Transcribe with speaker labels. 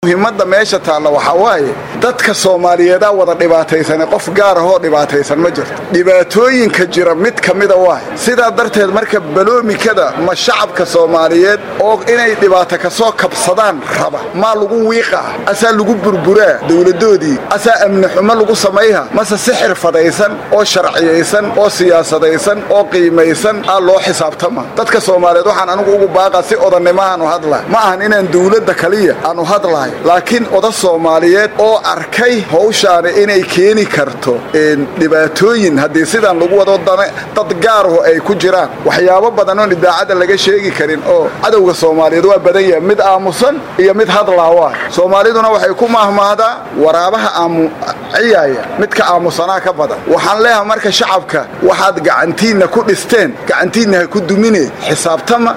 Speaker 1: muhiimadda meesha taalla waxaa waaye dadka soomaaliyeedaa wada dhibaataysane qof gaar ahoo dhibaataysan ma jirto dhibaatooyinka jira mid ka mida waay sidaa darteed marka baloomikada ma shacabka soomaaliyeed oo inay dhibaato ka soo kabsadaan raba maa lagu wiiqaa asaa lagu burburaa dowladdoodii asaa amni xumo lagu samayha mase si xirfadaysan oo sharciyaysan oo siyaasadaysan oo qiimaysan aa loo xisaabtama dadka soomaaliyeed waxaan anigu ugu baaqa si odannimo aanu hadlahay ma ahan inaan dowladda kaliya aanu hadlahay laakiin oda soomaaliyeed oo arkay hawshaani inay keeni karto dhibaatooyin haddii sidaan lagu wado dad gaaraho ay ku jiraan waxyaabo badan oon idaacadda laga sheegi karin oo cadowga soomaaliyeed waa badan yahay mid aamusan iyo mid hadlaa waa soomaaliduna waxay ku mahmaahdaa waraabaha aamuciyaaya midka aamusanaa ka badan waxaan leeyahay marka shacabka waxaad gacantiinna ku dhisteen gacantiinna ha ku dumine xisaabtama